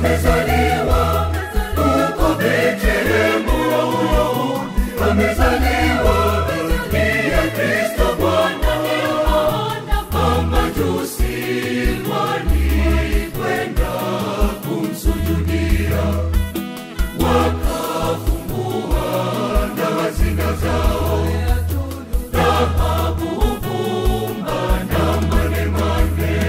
amezaliwa huko Betlehemu, amezaliwa ndiye Kristo Bwana. Mamajusi walikwenda kumsujudia, wakafungua na hazina zao, dhahabu, pumba na manemane.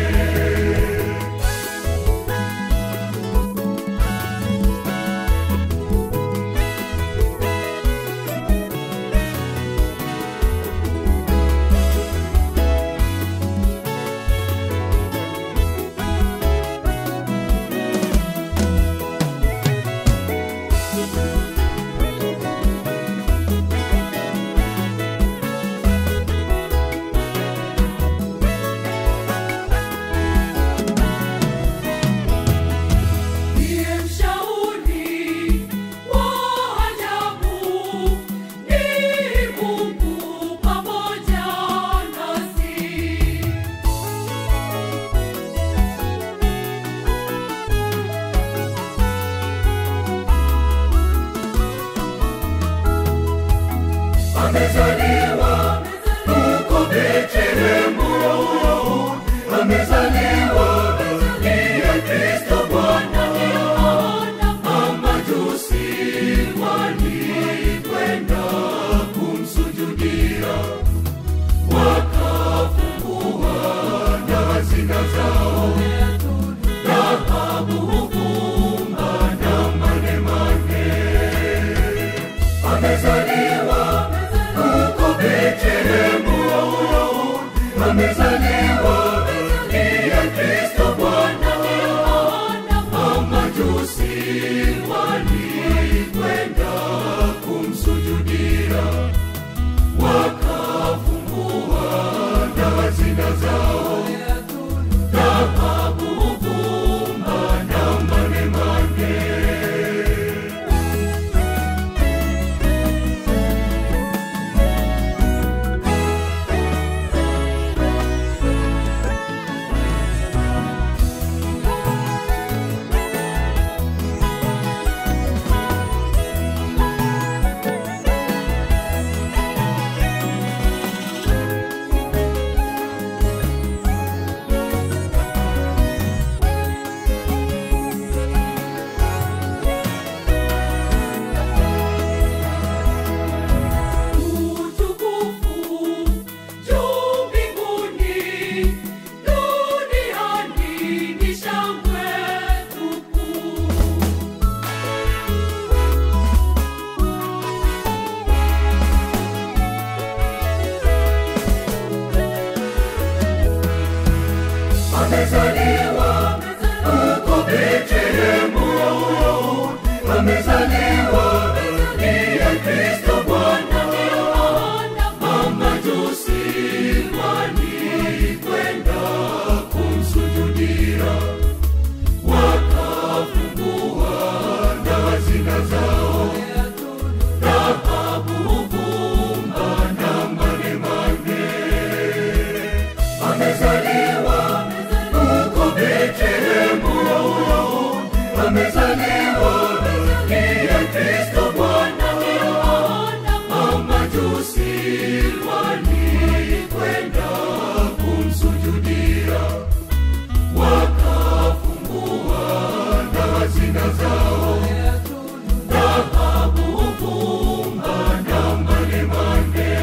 Ndiye mshauri wa ajabu, ni Mungu pamoja nasi. amezaliwa huko Betlehemu, amezaliwa ndiye Kristo Bwana. Mamajusi walikwenda kumsujudia, wakafungua na hazina zao, dhahabu, pumba na manemane. Amezaliwa huko Betlehemu, amezaliwa ndiye Kristo Bwana. Mamajusi walikwenda kumsujudia, wakafungua na hazina zao, dhahabu, pumba na manemane. Utukufu juu mbinguni, duniani ni shangwe tupu. amezaliwa huko Betlehemu, amezaliwa ndiye Kristo Bwana. Mamajusi walikwenda kumsujudia, wakafungua na hazina zao, dhahabu, pumba na manemane. Amezaliwa huko Betlehemu, amezaliwa ndiye Kristo Bwana. Mamajusi walikwenda kumsujudia, wakafungua na hazina zao, dhahabu, pumba na manemane.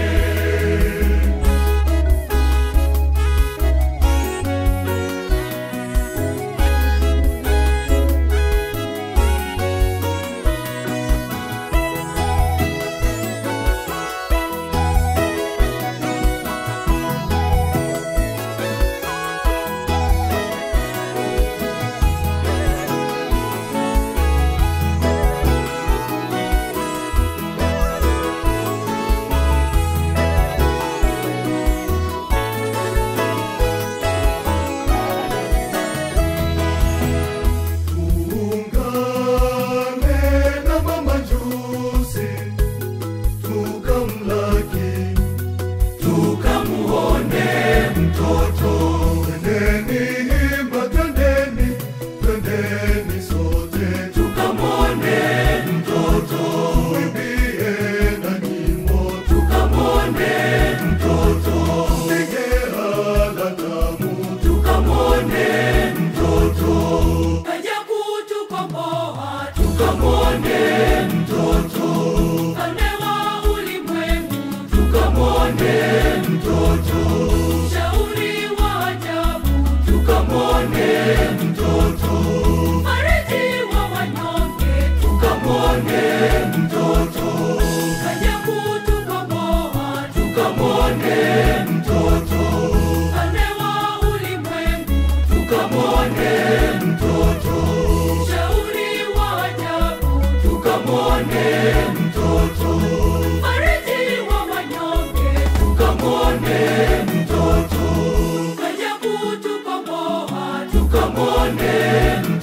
tukamwone mtoto, Mfariji wa wanyonge, tukamwone mtoto, kaja kutukomboa, tukamwone mtoto, mfalme wa ulimwengu, tukamwone mtoto, mshauri wa ajabu, tukamwone mtoto, mfariji wa wanyonge, tukamwone mtoto, kaja kutukomboa, tukamwone